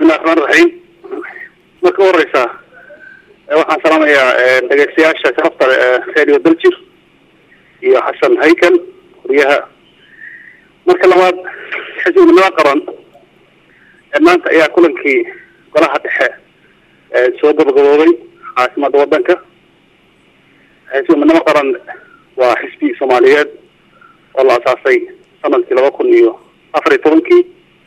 bismillahi raxmaan raxiim marka u horeysa waxaan salaamayaa dhegeystayaasha sharafta radio daljir iyo xasan haykel wariyaha marka labaad xisbinimada qaran maanta ayaa kulankii golaha dhexe soo gabagaboobay caasimada wadanka xisbinimo qaran waa xisbi soomaaliyeed oo la asaasay sanadkii laba kun iyo afar iyo tobankii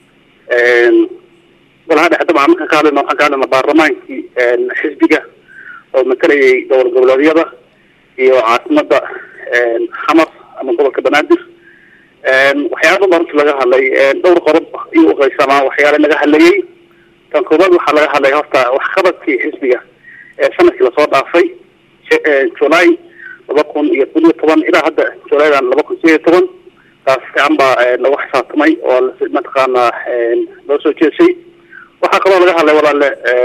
golaha dhexe dabcan markaan ka hadlayno waxaan ka hadlayna baarlamaankii xisbiga oo matalayay dowlad goboleedyada iyo caasimada xamar ama gobolka banaadir waxyaala badan runti laga hadlay dhowr qodob iyo uqaysamaa waxyaala laga hadlayay tan koobaad waxaa laga hadlay horta waxqabadkii xisbiga ee sanadkii lasoo dhaafay july laba kun iyo kun iyo toban ilaa hadda julaydan laba kun sideed iyo toban taas fiican baa lagu xisaabtamay oo mataqaana loo soo jeesay waxaa kaloo laga hadlay walaale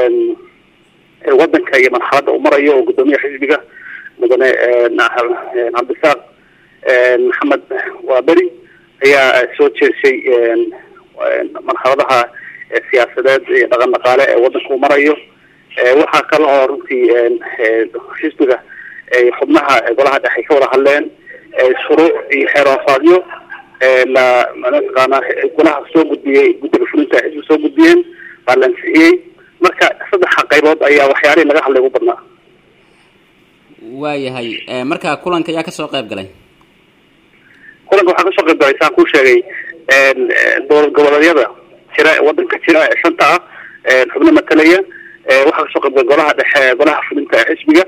wadanka iyo marxaladda uu marayo oo guddoomiyaha xisbiga mudane cabdisaaq maxamed waaberi ayaa soo jeesay marxaladaha siyaasadeed iyo dhaqan dhaqaale ee wadanka uu marayo waxaa kale oo runtii xisbiga xubnaha golaha dhexe ka wada hadleen shuruuc iyo xeeroofaadyo la mataqaana golaha soo gudbiyey guddiga fulinta xisbi soo gudbiyeen baa la ansixiyey marka saddexa qaybood ayaa waxyaalihii laga hadlay ugu badnaa waayahay marka kulanka ayaa kasoo qayb galay kulanka waxaa kasoo qayb galay saan kuu sheegay dowlad goboleedyada jira wadanka jira ee shanta ah xubno matalaya waxaa kasoo qayb galay golaha dhexe golaha fulinta ee xisbiga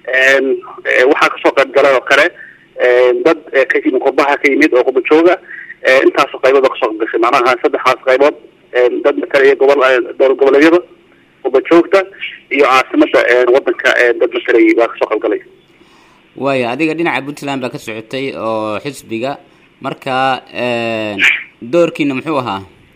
waxaa kasoo qayb galay oo kale dad ka yimid qurbaha ka yimid oo qubajooga intaasoo qaybood oo kasoo qayb gashay macnaha saddexdaas qaybood dad matalaya gobol dowlad goboleedyada qubajoogta iyo caasimada wadanka dad matalayay baa kasoo qayb galay waaya adiga dhinaca puntland baa ka socotay oo xisbiga marka doorkiina muxuu ahaa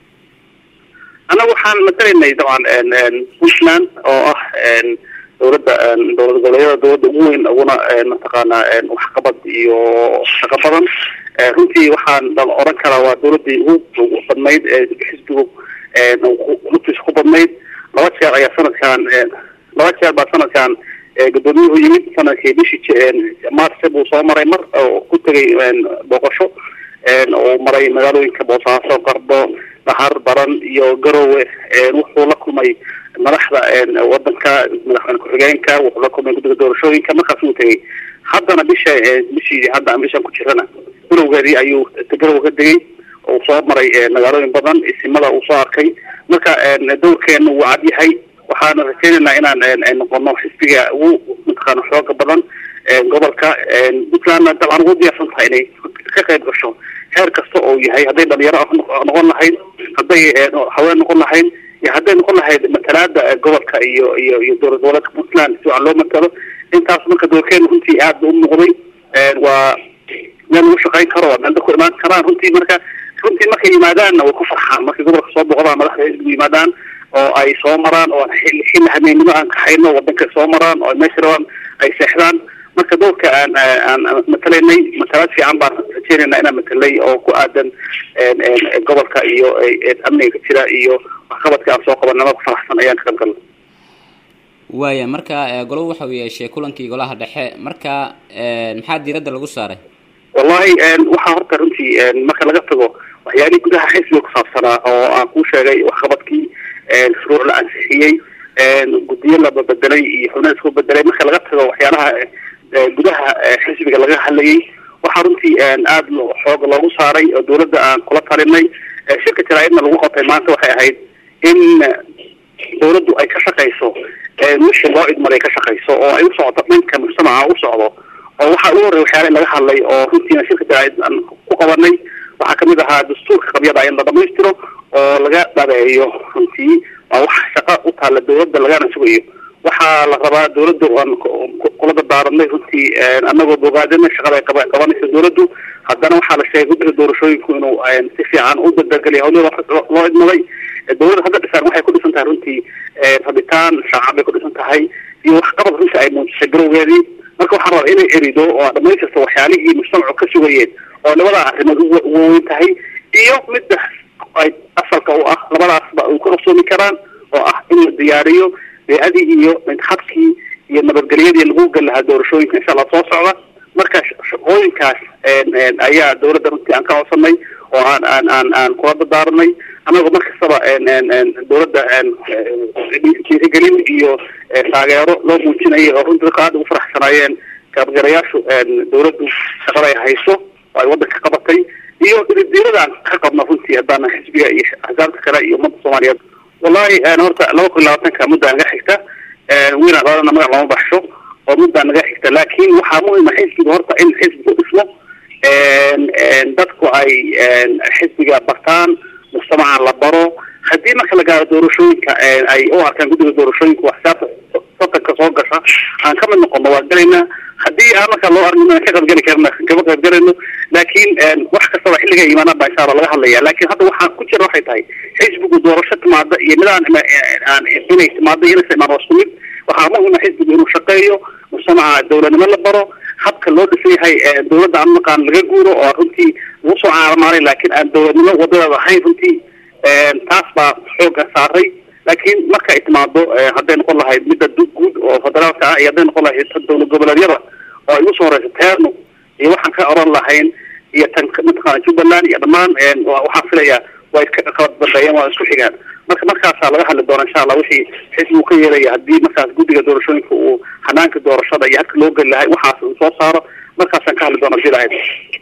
annaga waxaan matalaynay dabcan puntland oo ah dowladda dowlad goboleedyada dowladda ugu weyn uguna mataqaana waxqabad iyo shaqo badan runtii waxaan oran karaa waa dowladii ugu badnayd ee xisbigu lugtiisa ku badnayd laba jeer ayaa sanadkan laba jeer baa sanadkan gudoomiyuhu yimid sanadkii bishii marse buu soo maray mar oo ku tegay booqasho oo maray magaalooyinka boosaaso qardo dhahar baran iyo garowe wuxuu la kulmay madaxda wadanka madaxweyne ku-xigeenka wuxuu la kulmay guddiga doorashooyinka markaas uu tegay haddana bisha bishii hadda aan bishan ku jirana bilowgeedii ayuu garowe ka degay uu soo maray magaalooyin badan isimada uu soo arkay marka dowrkeena wuu cad yahay waxaana rajeynaynaa inaan noqono xisbiga ugu mataqaana xooga badan gobolka puntlandna dabcan ugu diyaarsan tahay inay ka qayb gasho heer kasta oo yahay hadday dhalinyaro noqon lahayd hadday haween noqon lahayd iyo hadday noqon lahayd matalaada gobolka iyo iyo iyo dowlad goboleedka puntland si wacan loo matalo intaas marka doorkeena runtii aad ba u muuqday waa meel lagu shaqayn karo meel dadku imaan karaan runtii marka runtii markay yimaadaanna way ku farxaan markay gobolka soo boqdaan madaxda xisbigu yimaadaan oo ay soo maraan oo xilli hameennimo aan kaxayno wadanka soo maraan oo meesha rabaan ay seexdaan marka doorka aan aan matalaynay matalaad fiican baan rajeynayna inaan matalay oo ku aadan gobolka iyo amniga ka jira iyo waxqabadka aan soo qabanama ku faraxsan ayaan ka qayb galnay waaya marka golo waxa uu yeeshay kulankii golaha dhexe marka maxaa diiradda lagu saaray wallahi waxaa horta runtii marka laga tago waxyaalihii gudaha xisbiga kusaabsanaa oo aan kuu sheegay waxqabadkii shuruuc la ansixiyey guddiyo la bedelay iyo xubnaha isku bedelay marka laga tago waxyaalaha gudaha xisbiga laga hadlayay waxaa runtii aada xoog loogu saaray oo dowladda aan kula talinay shirka jaraa'idna lagu qabtay maanta waxay ahayd in dowladdu ay ka shaqayso wixii loo idmaray ka shaqayso oo ay u socdo dhanka mujtamaca u socdo oo waxaa ugu horrey waxyaala in laga hadlay oo runtiina shirka jaraa'id aan ku qabanay waxaa kamid ahaa dastuurka qabyada in la dhamaystiro oo laga dhabeeyo runtii waa wax shaqa u taalla dowladda lagana sugayo waxaa la rabaa dowladda aan kula dardaaranay runtii anagoo bogaadina shaqada ay qaba qabanayso dowladdu haddana waxaa la sheegay guddiga doorashooyinku inuu si fiican u dardargeliya hawlada loo idmaday dowladda hadda dhisaan waxay ku dhisan tahay runtii rabitaan shacab bay ku dhisan tahay iyo waxqabad runtii ay muujisay garowgeedii marka waxaan rabaa inay erido oo dhamaystirto waxyaalihii mujtamacu ka sugayeen oo labada arrimood ugu weyn tahay iyo midda ay asalka u ah labadaasba u ka qabsoomi karaan oo ah in la diyaariyo bey-adii iyo habkii iyo nabadgelyadii lagu gali lahaa doorashooyinka insha allah soo socda marka shaqooyinkaas ayaa dawladda runtii aan ka codsanay oo aan aan aan aan kula dadaaranay anagoo mar kastaba dawladda dhiirigelin iyo taageero loo muujinayay oo runtii dadka aada ugu faraxsanaayeen kaabgarayaashu dawladdu shaqada ay hayso oo ay waddanka qabatay iyo diradaan ka qabno runtii haddaana xisbiga iyo axsaabta kale iyo ummadda soomaaliyeed wallahi horta laba kun iyo labaatanka muddaa naga xigta wiina labadana magac looma baxsho oo muddaa naga xigta laakin waxaa muhima xisbiga horta in xisbigu dhismo dadku ay xisbiga bartaan mujtamaca la baro haddii marka la gaaro doorashooyinka ay u arkaan guddiga doorashooyinka axsaabta satanka soo gasha aan ka mid noqono waa gelaynaa haddii aan marka loo argin ka qaybgeli karna kama qaybgalayno laakin wax kastaba xilliga imaanaan baa insha alla laga hadlaya lakin hadda waxaa ku jira waxay tahay xisbigu doorasho timaada iyo mid aan aan inay timaado inaysa imaan waa isku mid waxaa muhima xisbigu inuu shaqeeyo mujtamaca dawladnimo la baro habka loo dhisan yahay dawladda aan maqaan laga guuro oo runtii lagu soo caalamaalay laakin aan dawladnimo wadadeeda ahayn runtii taas baa xooga saaray laakiin marka ay timaado hadday noqon lahayd midda guud oo federaalka ah iyo hadday noqon lahayd dawlad goboleedyada oo ay usoo horeysa teerno iyo waxaan ka oran lahayn iyo tan mataqaana jubbaland iyo dhammaan waxaan filayaa way iska kala dambeeyeen waa isku xigaan marka markaasaa laga hadli doona insha allah wixii xisbigu ka yeelaya haddii markaas guddiga doorashooyinka uu hanaanka doorashada iyo habka loo geli lahay waxaas uu soo saaro markaasaan ka hadli doona si lahayd